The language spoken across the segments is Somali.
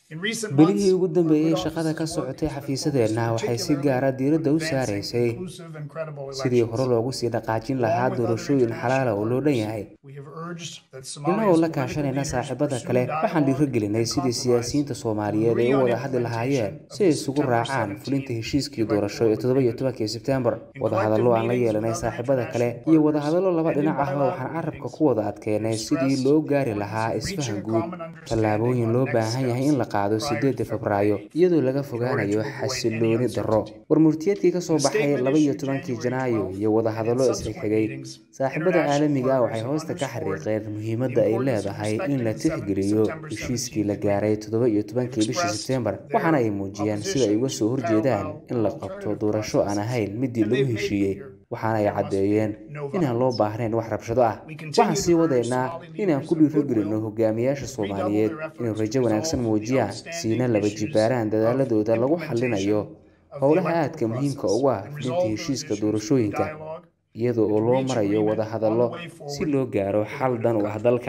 bilihii ugu dambeeyey shaqada ka socotay xafiisadeenna waxay si gaara diiradda u saaraysay sidii hore loogu sii dhaqaajin lahaa doorashooyin xalaala oo loo dhan yahay innagoo la kaashanayna saaxiibada kale waxaan dhiirogelinay sidii siyaasiyiinta soomaaliyeed ay u wada hadli lahaayeen si ay isugu raacaan fulinta heshiiskii doorasho ee toddoba iyo tobankii sebtembar wadahadallo aan la yeelanay saaxiibada kale iyo wadahadallo laba dhinac ahba waxaan carabka ku wada adkeynay sidii loo gaari lahaa isfahan guud tallaabooyin loo baahan yahay in la qaado sideeda febraayo iyadoo laga fogaanayo xasilooni darro warmurtiyeedkii ka soo baxay laba iyo tobankii janaayo iyo wadahadallo isxigxigay saaxiibada caalamiga ah waxay hoosta ka xariiqeen muhiimadda ay leedahay in la tixgeliyo heshiiskii la gaaray toddoba iyo tobankii bishii sebtembar waxaana ay muujiyeen sida ay uga soo horjeedaan in la qabto doorasho aan ahayn midii lagu heshiiyey waxaana ay caddeeyeen inaan loo baahnayn wax rabshado ah waxaan sii wadaynaa inaan ku dhiirogelinno hogaamiyaasha soomaaliyeed inay rajo wanaagsan muujiyaan siina laba jibaaraan dadaaladooda lagu xallinayo howlaha aadka muhiimka ugu ah fulinta heshiiska doorashooyinka iyada oo loo marayo wadahadallo si loo gaaro xal dan u ah dalka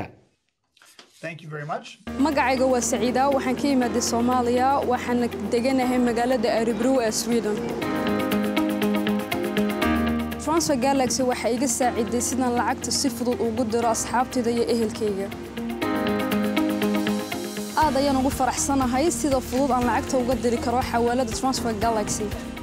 magacayga waa saciida waxaan ka imaaday soomaaliya waxaana deganahay magaalada aribrow ee sweden transfer galaxy waxay iga saaciday sidaan lacagta si fudud ugu diro asxaabtayda iyo ehelkayga aad ayaan ugu faraxsanahay sida fudud aan lacagta uga diri karo xawaalada transfer galaxy